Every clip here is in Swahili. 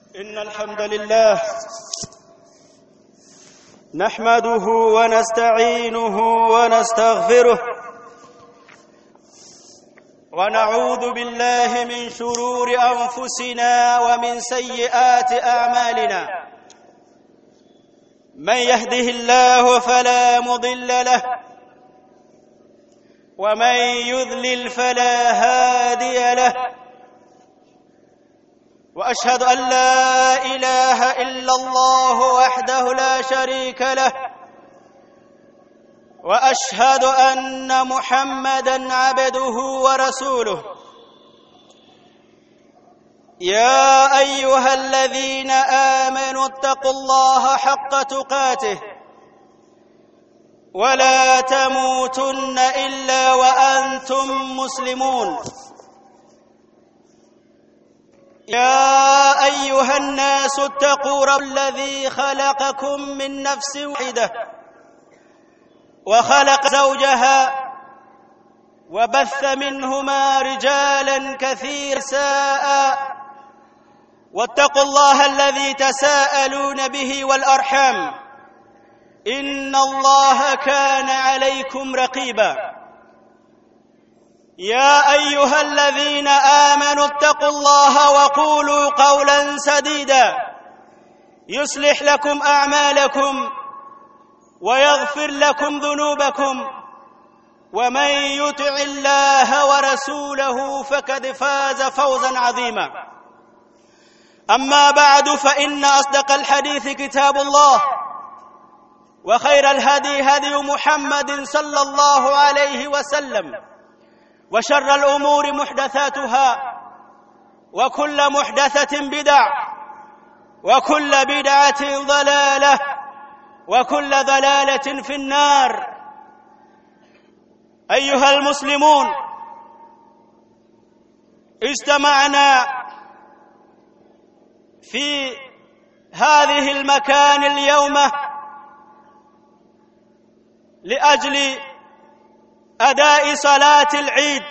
إن الحمد لله نحمده ونستعينه ونستغفره ونعوذ بالله من شرور أنفسنا ومن سيئات أعمالنا من يهده الله فلا مضل له ومن يذلل فلا هادي له واشهد ان لا اله الا الله وحده لا شريك له واشهد ان محمدا عبده ورسوله يا ايها الذين امنوا اتقوا الله حق تقاته ولا تموتن الا وانتم مسلمون يا ايها الناس اتقوا رب الذي خلقكم من نفس واحده وخلق زوجها وبث منهما رجالا كثيرا ساء واتقوا الله الذي تساءلون به والارحام ان الله كان عليكم رقيبا يا ايها الذين امنوا اتقوا الله وقولوا قولا سديدا يصلح لكم اعمالكم ويغفر لكم ذنوبكم ومن يطع الله ورسوله فقد فاز فوزا عظيما اما بعد فان اصدق الحديث كتاب الله وخير الهدي هدي محمد صلى الله عليه وسلم وشر الامور محدثاتها وكل محدثه بدع وكل بدعه ضلاله وكل ضلاله في النار ايها المسلمون اجتمعنا في هذه المكان اليوم لاجل adai salati al-Eid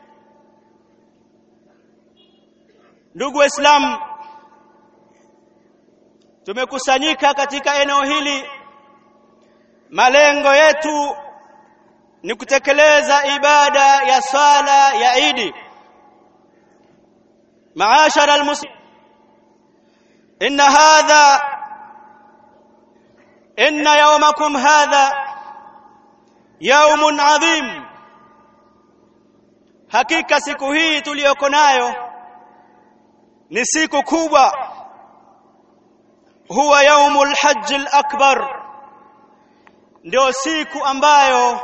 ndugu waislamu tumekusanyika katika eneo hili malengo yetu ni kutekeleza ibada ya swala ya Eid maashara almuslim inna hadha inna yawmakum hadha yaumun adhim hakika siku hii tuliyoko nayo ni siku kubwa huwa yaumul hajj akbar ndio siku ambayo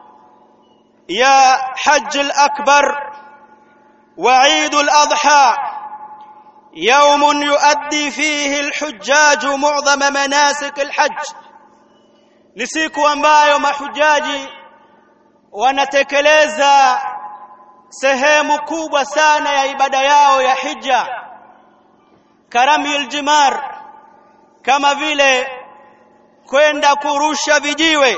ya hajj akbar wa eid al-adha يوم يؤدي فيه الحجاج معظم مناسك الحج ni siku ambayo mahujaji wanatekeleza sehemu kubwa sana ya ibada yao ya hija karami aljimar kama vile kwenda kurusha vijiwe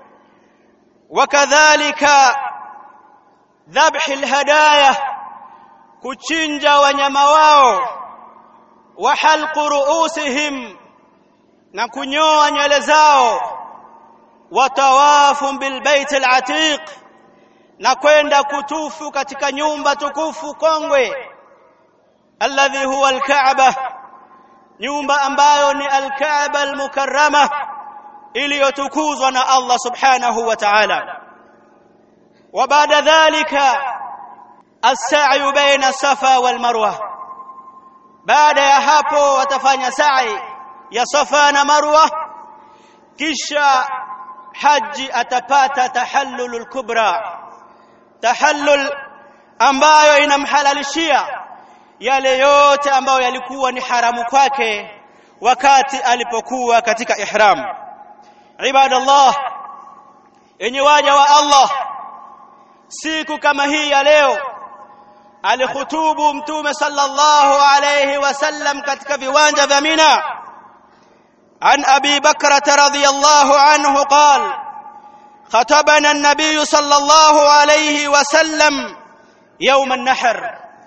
wakadhalika dhabhi alhadaya kuchinja wanyama wao wa halqu ruusihim na kunyoa nywele zao watawafu bilbait alatiq na kwenda kutufu katika nyumba tukufu kongwe alladhi huwa alkaaba nyumba ambayo ni alkaaba almukarrama iliyotukuzwa na Allah subhanahu wa ta'ala wa baada dhalika as-sa'yu baina safa wal marwa baada ya hapo watafanya sa'i ya safa na marwa kisha haji atapata tahallulul kubra tahallul ambayo inamhalalishia yale yote ambayo yalikuwa ni haramu kwake wakati alipokuwa katika ihram ibadallah yenye waja wa Allah siku kama hii ya leo alikhutubu mtume sallallahu alayhi wasallam katika viwanja vya Mina عن ابي بكره رضي الله عنه قال خطبنا النبي صلى الله عليه وسلم يوم النحر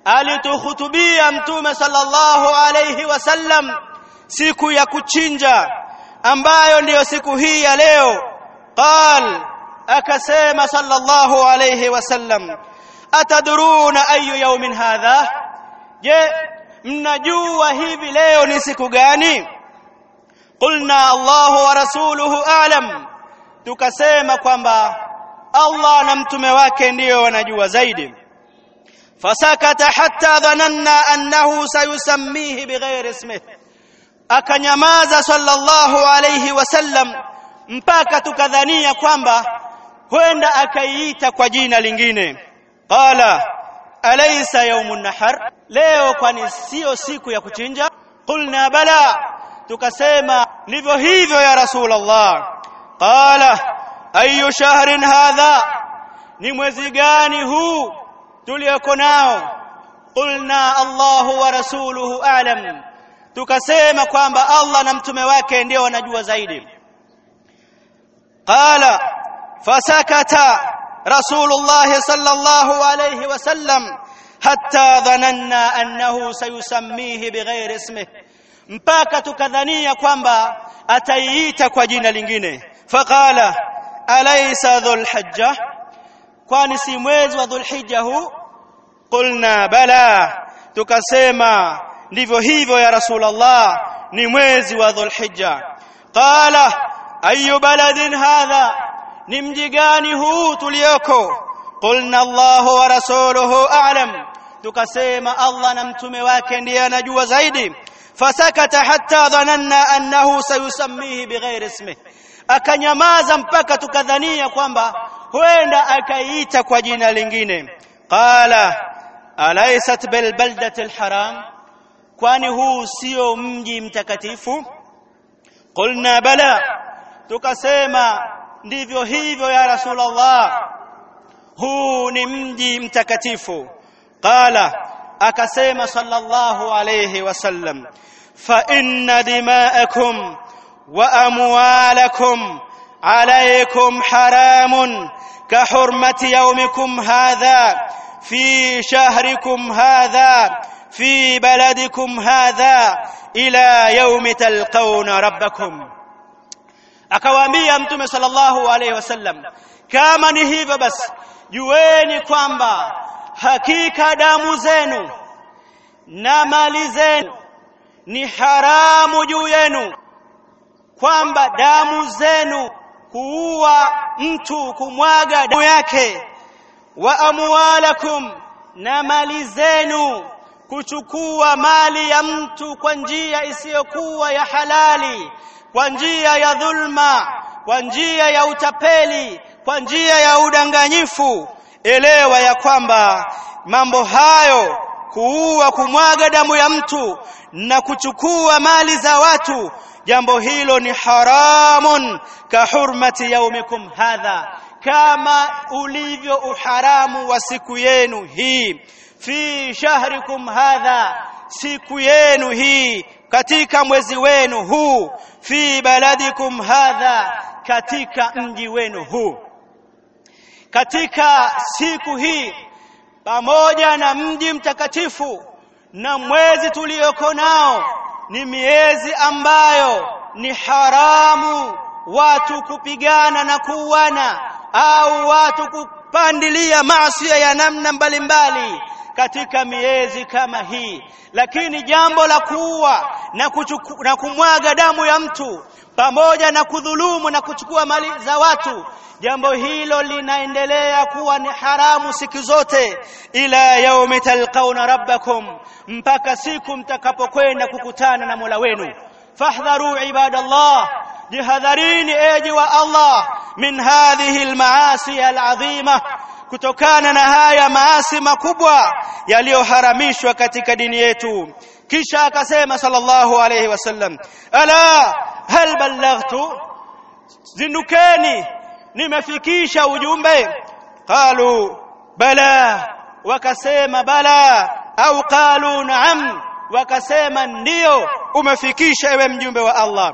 alituhutubia mtume sallallahu alayhi wasallam siku ya kuchinja ambayo ndiyo siku hii ya leo qal akasema sallallahu alayhi wasallam atadruna ayu yawmin hadha je mnajua hivi leo ni siku gani qulna Allahu wa rasuluhu a'lam tukasema kwamba Allah na mtume wake ndiyo wanajua zaidi fasakata hatta dhananna annahu sayusammihi bighairi ismihi akanyamaza sallallahu alayhi wasallam mpaka tukadhania kwamba huenda akaiita kwa jina lingine qala alaysa yawmun nahar leo kwani sio siku ya kuchinja qulna bala tukasema ndivyo hivyo ya rasulullah qala ayu shahrin hadha ni mwezi gani huu tulioko nao qulna Allahu wa rasuluhu a'lam tukasema kwamba Allah na mtume wake ndio wanajua zaidi qala fasakata rasulullah sallallahu alayhi wasallam hatta dhananna annahu sayusammihi bighairi ismihi mpaka tukadhania kwamba ataiita kwa jina lingine faqala alaysa dhulhijja kwani si mwezi wa dhulhijja huu qulna bala tukasema ndivyo hivyo ya rasulullah ni mwezi wa dhulhijja qala ayu baladin hadha ni mji gani huu tulioko qulna allah wa rasuluhu a'lam tukasema allah na mtume wake ndiye anajua zaidi fasakata hatta dhananna annahu sayusammihi bighairi ismihi akanyamaza mpaka tukadhania kwamba huenda akaiita kwa jina lingine qala alaysat bil baldati alharam kwani huu sio mji mtakatifu qulna bala tukasema ndivyo hivyo ya rasulullah huu ni mji mtakatifu qala akasema sallallahu alayhi wasallam fa inna dima'akum wa amwalakum alaykum haramun كحرمة يومكم هذا في شهركم هذا في بلدكم هذا إلى يوم تلقون ربكم akawaambia mtume sallallahu alaihi wasallam kama ni hivyo basi jueni kwamba hakika damu zenu na mali zenu ni haramu juu yenu kwamba damu zenu kuua mtu kumwaga damu yake wa amwalakum na mali zenu kuchukua mali ya mtu kwa njia isiyokuwa ya halali kwa njia ya dhulma kwa njia ya utapeli kwa njia ya udanganyifu elewa ya kwamba mambo hayo kuua kumwaga damu ya mtu na kuchukua mali za watu jambo hilo ni haramun ka hurmati yaumikum hadha kama ulivyo uharamu wa siku yenu hii fi shahrikum hadha siku yenu hii katika mwezi wenu huu fi baladikum hadha katika mji wenu huu katika siku hii pamoja na mji mtakatifu na mwezi tulioko nao ni miezi ambayo ni haramu watu kupigana na kuuana au watu kupandilia maasi ya namna mbalimbali katika miezi kama hii lakini jambo la kuua na, kuchuku, na kumwaga damu ya mtu pamoja na kudhulumu na kuchukua mali za watu jambo hilo linaendelea kuwa ni haramu siku zote ila yaumi talqauna rabbakum mpaka siku mtakapokwenda kukutana na Mola wenu fahdharu ibadallah jihadharini eji wa Allah min hadhihi almaasi alazima kutokana na haya maasi makubwa yaliyoharamishwa katika dini yetu kisha akasema sallallahu alayhi wasallam ala hal ballaghtu zindukeni nimefikisha ujumbe qalu bala wakasema bala au qalu naam wakasema ndiyo umefikisha ewe mjumbe wa Allah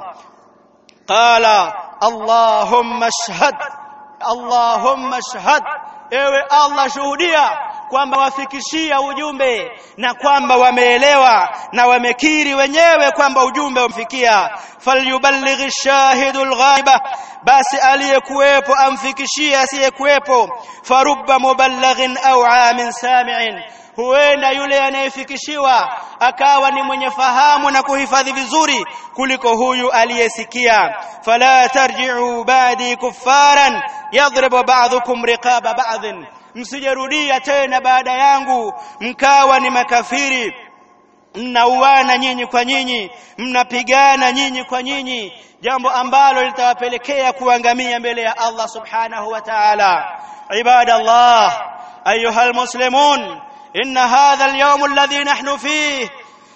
qala allahumma shahad allahumma shahad ewe Allah shuhudia kwamba wafikishia ujumbe na kwamba wameelewa na wamekiri wenyewe kwamba ujumbe umfikia falyuballighi shahidu alghaiba basi aliyekuwepo amfikishie asiyekuwepo farubba muballighin au amin sami'in huenda yule anayefikishiwa akawa ni mwenye fahamu na kuhifadhi vizuri kuliko huyu aliyesikia fala tarji'u ba'di kuffaran yadribu ba'dukum riqaba ba'dhin msijerudia tena baada yangu mkawa ni makafiri mnauana nyinyi kwa nyinyi mnapigana nyinyi kwa nyinyi jambo ambalo litawapelekea kuangamia mbele ya Allah subhanahu wa ta'ala ibadallah ayuha almuslimun إن هذا اليوم الذي نحن فيه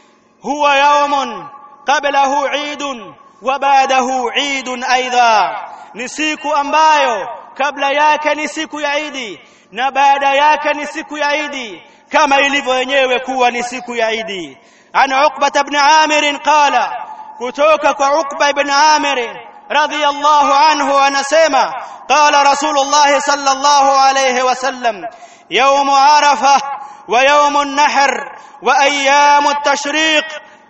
هو يوم قبله عيد وبعده عيد أيضا نسيك ambayo kabla yake ni siku ya Idi na baada yake ni siku ya Idi kama ilivyo yenyewe kuwa ni siku ya Idi an Uqba ibn Amir qala kutoka kwa Uqba ibn Amir radiyallahu anhu anasema qala Rasulullah sallallahu alayhi wasallam يوم عرفه ويوم النحر وايام التشريق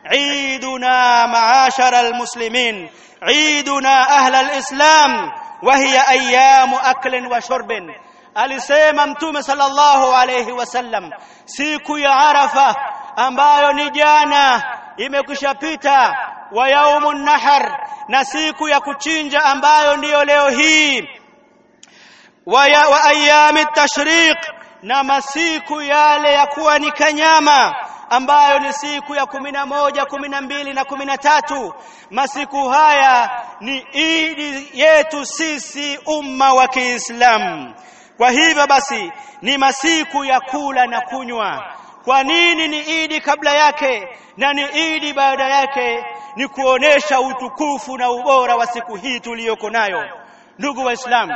عيدنا معاشر المسلمين عيدنا اهل الاسلام وهي ايام اكل وشرب alisema mtume sallallahu alayhi wasallam siku ya arafa ambayo ni jana imekwishapita wa yaumun nahar na siku ya kuchinja ambayo ndiyo leo hii wa, wa ayami tashriq na masiku yale ya kuwa ni kanyama ambayo ni siku ya kumi na moja kumi na mbili na kumi na tatu masiku haya ni idi yetu sisi umma wa Kiislamu kwa hivyo basi ni masiku ya kula na kunywa kwa nini ni idi kabla yake na ni idi baada yake ni kuonesha utukufu na ubora wa siku hii tuliyoko nayo ndugu waislamu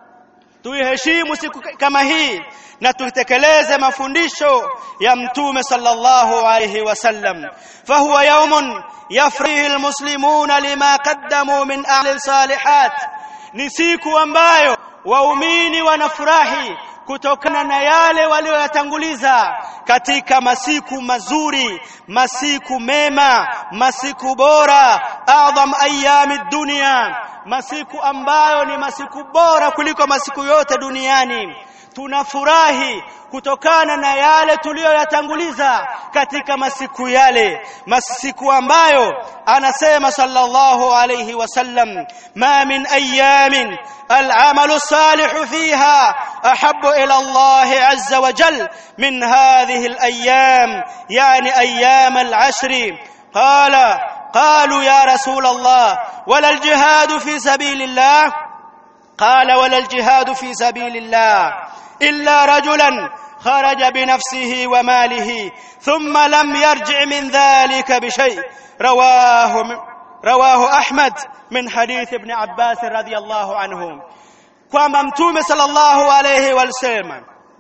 tuiheshimu siku kama hii na tutekeleze mafundisho ya mtume sallallahu alayhi wasallam fahuwa yawmun yafrihi almuslimuna lima qaddamu min a'li salihat ni siku ambayo waumini wanafurahi kutokana na yale walioyatanguliza katika masiku mazuri masiku mema masiku bora adham ayami dunia masiku ambayo ni masiku bora kuliko masiku yote duniani tunafurahi kutokana na yale tuliyoyatanguliza katika masiku yale masiku ambayo anasema sallallahu alayhi wasallam ma min ayamin العمل الصالح فيها احب الى الله عز وجل من هذه الايام يعني ايام العشر قال قالوا يا رسول الله ولا الجهاد في سبيل الله قال ولا الجهاد في سبيل الله الا رجلا خرج بنفسه وماله ثم لم يرجع من ذلك بشيء رواه رواه احمد من حديث ابن عباس رضي الله عنه kwamba mtume sallallahu alayhi wasallam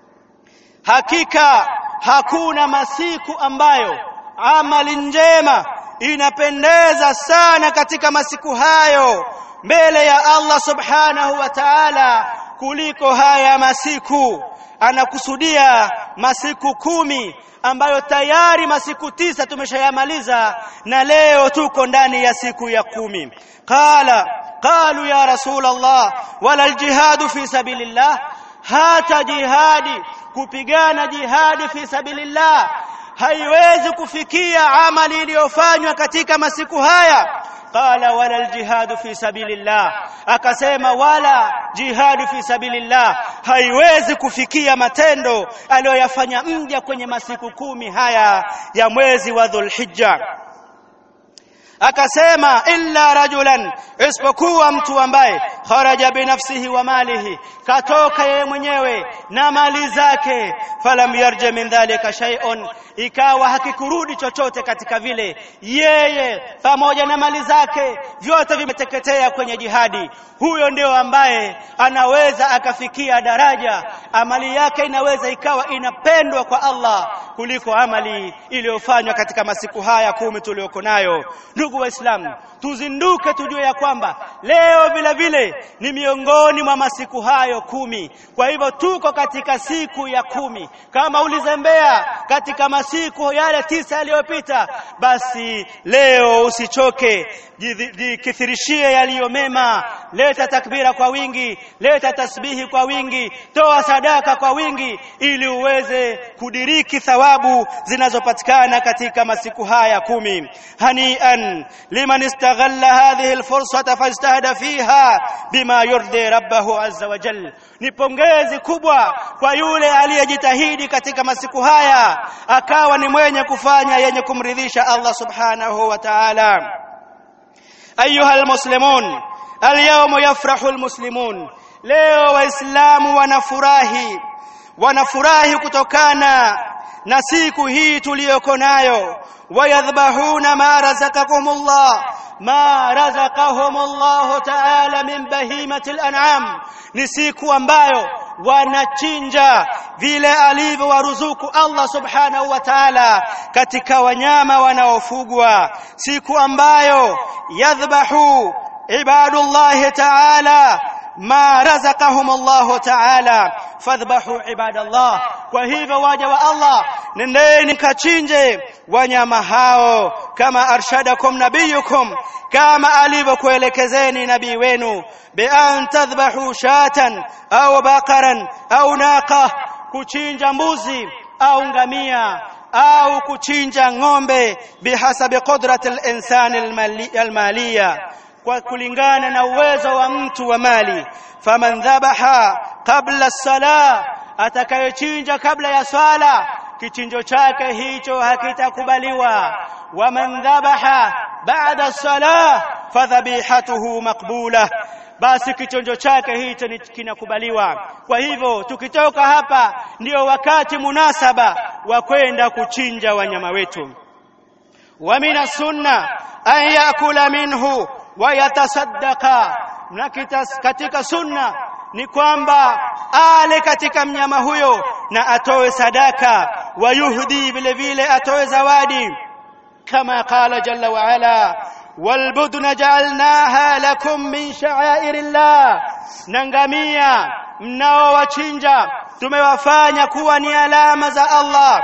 hakika hakuna masiku ambayo amali njema inapendeza sana katika masiku hayo mbele ya Allah subhanahu wa ta'ala kuliko haya masiku anakusudia masiku kumi ambayo tayari masiku tisa tumeshayamaliza na leo tuko ndani ya siku ya kumi qala qalu ya rasul Allah wala aljihad fi sabilillah hata jihadi kupigana jihadi fi sabilillah haiwezi kufikia amali iliyofanywa katika masiku haya qala wala aljihad fi sabilillah akasema wala jihad fi sabilillah haiwezi kufikia matendo aliyoyafanya mja kwenye masiku kumi haya ya mwezi wa dhulhijja akasema illa rajulan isipokuwa mtu ambaye kharaja binafsihi wa malihi katoka yeye mwenyewe na mali zake falam yarja min dhalika shay'un ikawa hakikurudi chochote katika vile yeye pamoja na mali zake vyote vimeteketea kwenye jihadi huyo ndio ambaye anaweza akafikia daraja amali yake inaweza ikawa inapendwa kwa Allah kuliko amali iliyofanywa katika masiku haya kumi tuliyoko nayo ndugu ndugu waislamu tuzinduke tujue ya kwamba leo vile vile ni miongoni mwa masiku hayo kumi kwa hivyo tuko katika siku ya kumi kama ulizembea katika masiku yale tisa yaliyopita basi leo usichoke jikithirishie yaliyo mema leta takbira kwa wingi leta tasbihi kwa wingi toa sadaka kwa wingi ili uweze kudiriki thawabu zinazopatikana katika masiku haya kumi hanian liman istaghalla hadhihi alfursata fajtahada fiha bima yurdi rabbahu azza wa jalla ni pongezi kubwa kwa yule aliyejitahidi katika masiku haya akawa ni mwenye kufanya yenye kumridhisha Allah subhanahu wa ta'ala ayuha almuslimun alyawma yafrahu almuslimun leo waislamu wanafurahi wanafurahi kutokana na siku hii tuliyoko nayo wayadhbahuna ma razaqakumullah ma razaqahumullah ta'ala min bahimati al-an'am ni siku ambayo wanachinja vile alivyowaruzuku Allah subhanahu wa ta'ala katika wanyama wanaofugwa siku ambayo yadhbahu ibadullah ta'ala ma razaqahum Allah ta'ala fadhbahu ibadallah kwa hivyo waja wa Allah nendeni kachinje wanyama hao kama arshadakum nabiyukum kama alivyokuelekezeni nabii wenu bi an tadhbahu shatan au baqaran au naqa kuchinja mbuzi au ngamia au kuchinja ng'ombe bihasabi qudrati al-insani al-maliya kwa kulingana na uwezo wa mtu wa mali faman dhabaha qabla as-salah atakayochinja kabla ya swala kichinjo chake hicho hakitakubaliwa waman dhabaha ba'da as-salah fadhabihatuhu maqbula basi kichinjo chake hicho kinakubaliwa kwa hivyo tukitoka hapa ndio wakati munasaba wa kwenda kuchinja wanyama wetu wa mina sunna an yakula minhu wayatasaddaqa na katika sunna ni kwamba ale katika mnyama huyo na atoe sadaka wayuhdi vile vile atoe zawadi kama qala jalla wa ala walbudna ja'alnaha lakum min sha'airillah nangamia mnaowachinja tumewafanya kuwa ni alama za Allah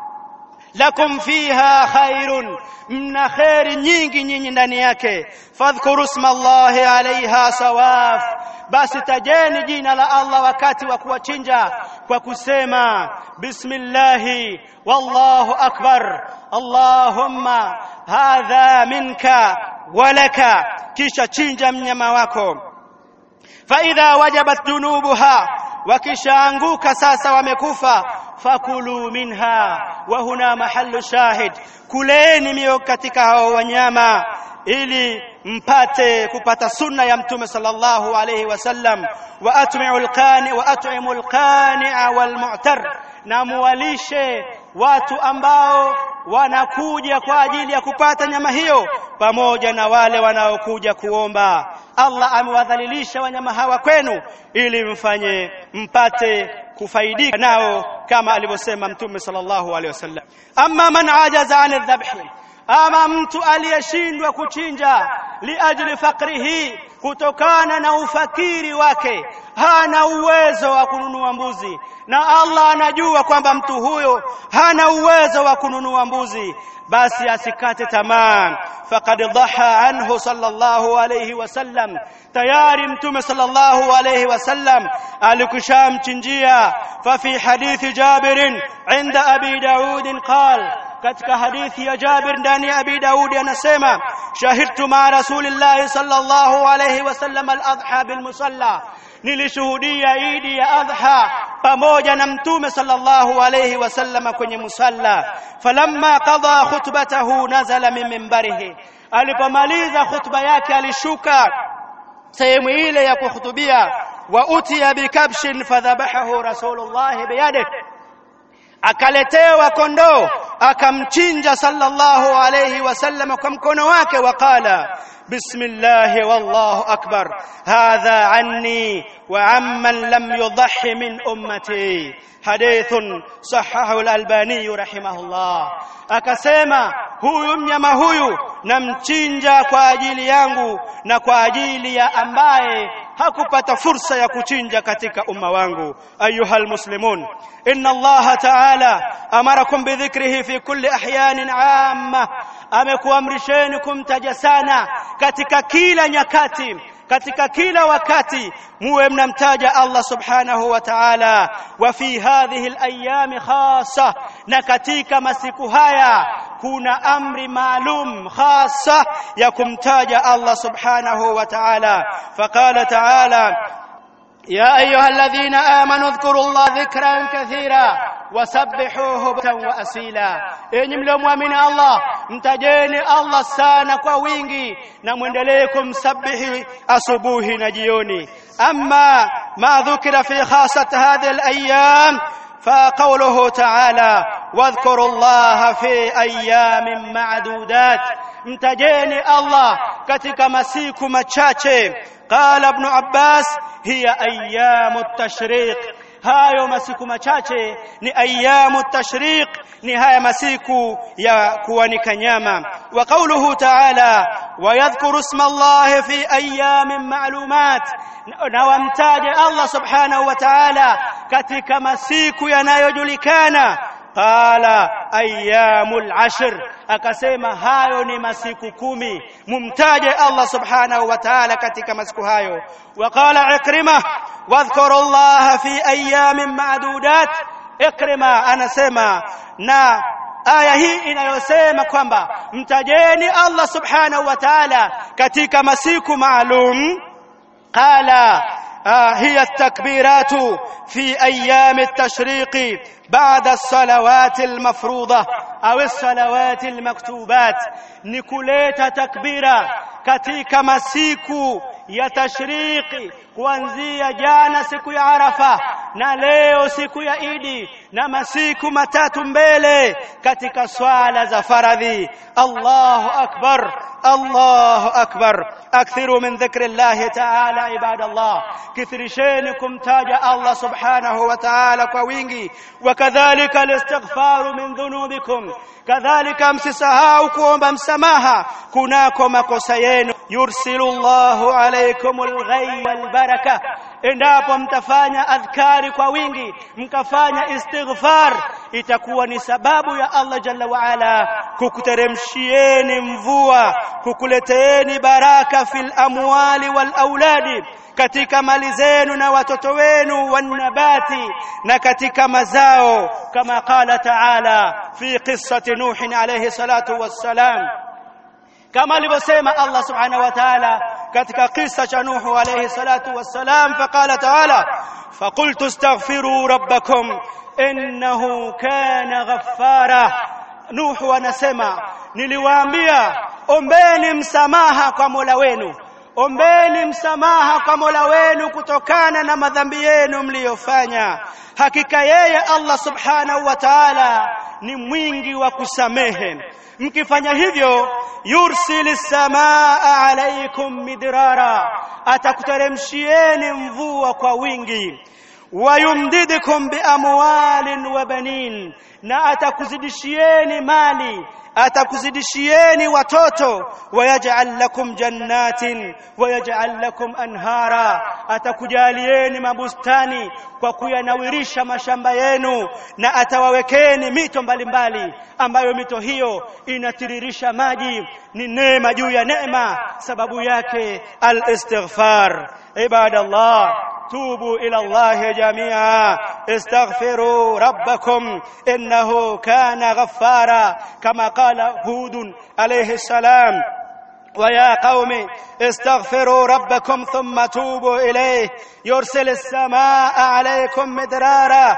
lakum fiha khairun mna khairi nyingi nyinyi ndani yake fadhkuru isma Allahi alaiha sawaf basi tajeni jina la Allah wakati wa kuwachinja kwa kusema bismillahi wallahu akbar allahumma hadha minka walaka kisha chinja mnyama wako fa idha wajabat dunubuha wakishaanguka sasa wamekufa fakulu minha wa huna mahallu shahid kuleni mio katika hao wanyama ili mpate kupata sunna ya mtume sallallahu alayhi wasallam wa atmi'u alqani wa at'imu alqani'a walmu'tar na muwalishe watu ambao wanakuja kwa ajili ya kupata nyama hiyo pamoja na wale wanaokuja kuomba Allah amewadhalilisha wanyama hawa kwenu ili mfanye mpate kufaidika nao kama alivyosema mtume sallallahu alaihi wasallam amma man ajaza an dhabhi ama mtu aliyeshindwa kuchinja liajli fakrihi kutokana na ufakiri wake hana uwezo wa kununua mbuzi na Allah anajua kwamba mtu huyo hana uwezo wa kununua mbuzi basi asikate tamaa faqad dhaha anhu sallallahu alayhi wasallam tayari mtume sallallahu alayhi wasallam alikushamchinjia fa fi hadithi Jabir inda Abi Daud qala katika hadithi ya Jabir ndani ya Abi Daudi anasema shahidtu ma Rasulillah sallallahu alayhi wasallam al-adha bil musalla nilishuhudia idi ya adha pamoja na mtume sallallahu alayhi wasallam kwenye musalla falamma qada khutbatahu nazala min minbarihi alipomaliza khutba yake alishuka sehemu ile ya kuhutubia wa utiya bikabshin fadhabahahu rasulullah biyadihi akaletewa kondoo akamchinja sallallahu alayhi wasallam kwa mkono wake waqala بسم الله والله أكبر هذا عني وعمن لم يضح من أمتي حديث صححه الألباني رحمه الله akasema huyu mnyama huyu namchinja kwa ajili yangu na kwa ajili ya ambaye hakupata fursa ya kuchinja katika umma wangu ayuha almuslimun inna allaha ta'ala amarakum bidhikrihi fi kulli ahyanin amma amekuamrisheni kumtaja sana katika kila nyakati katika kila wakati muwe mnamtaja Allah subhanahu wa ta'ala wa fi hadhihi al-ayyam khassa na katika masiku haya kuna amri maalum khassa ya kumtaja Allah subhanahu wa ta'ala faqala ta'ala يا أيها الذين آمنوا اذكروا الله ذكرا كثيرا وسبحوه بكرا وأصيلا enyi mliomwamini Allah mtajeni Allah sana kwa wingi na mwendelee kumsabihi asubuhi na jioni amma ma dhukira fi khasat hadhihi al-ayyam فقوله تعالى واذكروا الله في ايام معدودات mtajeni Allah katika masiku machache قال ابن عباس هي ايام التشريق hayo masiku machache ni ayamu tashriq ni haya masiku ya kuanika nyama wa qawluhu ta'ala wa yadhkuru isma Allah fi ayamin ma'lumat na wamtaje Allah subhanahu wa ta'ala katika masiku yanayojulikana qala ayyamul ashr akasema hayo ni masiku kumi mumtaje Allah subhanahu wa ta'ala katika masiku hayo wa qala ikrima wadhkuru Allah fi ayamin ma'dudat ikrima anasema na aya hii inayosema kwamba mtajeni Allah subhanahu wa ta'ala katika masiku maalum qala آه هي التكبيرات في أيام التشريق بعد الصلوات المفروضة أو الصلوات المكتوبات نكوليت تكبيرا katika masiku ya tashriki kuanzia jana siku ya Arafa na leo siku ya Idi na masiku matatu mbele katika swala za faradhi Allahu akbar Allahu akbar akthiru min dhikri Allah ta'ala ibadallah kithirisheni kumtaja Allah subhanahu wa ta'ala kwa wingi wakadhalika alistighfaru min dhunubikum kadhalika msisahau kuomba msamaha kunako makosa yenu yursilu Allahu alaykumul ghayb wal baraka endapo mtafanya adhkari kwa wingi mkafanya istighfar itakuwa ni sababu ya Allah jalla wa ala kukuteremshieni mvua kukuleteeni baraka fil amwali wal auladi katika mali zenu na watoto wenu wanabati na katika mazao kama qala taala fi qissati nuh alayhi salatu wassalam kama alivyosema Allah subhanahu wa ta'ala katika kisa cha Nuhu alayhi salatu wassalam faqala ta'ala faqultu astaghfiru rabbakum innahu kana ghaffara Nuhu anasema niliwaambia ombeni msamaha kwa Mola wenu ombeni msamaha kwa Mola wenu kutokana na madhambi yenu mliyofanya hakika yeye Allah subhanahu wa ta'ala ni mwingi wa kusamehe mkifanya hivyo yursili samaa alaikum midrara atakuteremshieni mvua kwa wingi wayumdidukum biamwalin wa banin na atakuzidishieni mali atakuzidishieni watoto wayaj'al lakum jannatin wayaj'al lakum anhara atakujalieni mabustani kwa kuyanawirisha mashamba yenu na atawawekeni mito mbalimbali ambayo mito hiyo inatiririsha maji ni neema juu ya neema sababu yake al-istighfar ibadallah توبوا إلى الله جميعا استغفروا ربكم إنه كان غفارا كما قال هود عليه السلام ويا قوم استغفروا ربكم ثم توبوا إليه يرسل السماء عليكم مدرارا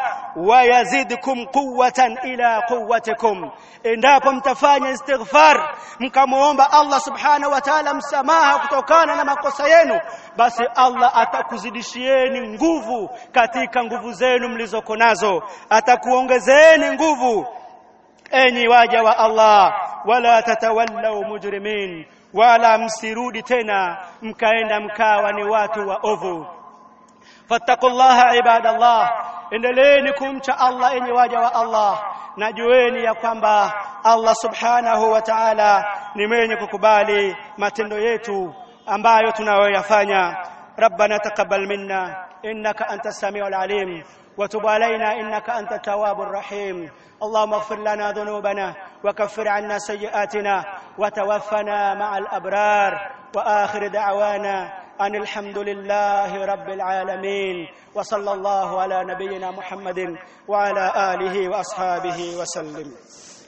ويزدكم قوة إلى قوتكم endapo mtafanya istighfar mkamuomba Allah subhanahu wa ta'ala msamaha kutokana na makosa yenu basi Allah atakuzidishieni nguvu katika nguvu zenu mlizoko nazo atakuongezeni nguvu enyi waja wa Allah wala tatawallaw mujrimin wala msirudi tena mkaenda mkawa ni watu wa ovu fattaqullaha ibadallah endeleeni kumcha Allah enyi waja wa Allah najueni ya kwamba Allah subhanahu wa ta'ala ni mwenye kukubali matendo yetu ambayo tunayoyafanya ربنا تقبل منا انك انت السميع العليم وتب علينا انك انت التواب الرحيم اللهم اغفر لنا ذنوبنا وكفر عنا سيئاتنا وتوفنا مع الابرار واخر دعوانا ان الحمد لله رب العالمين وصلى الله على نبينا محمد وعلى اله واصحابه وسلم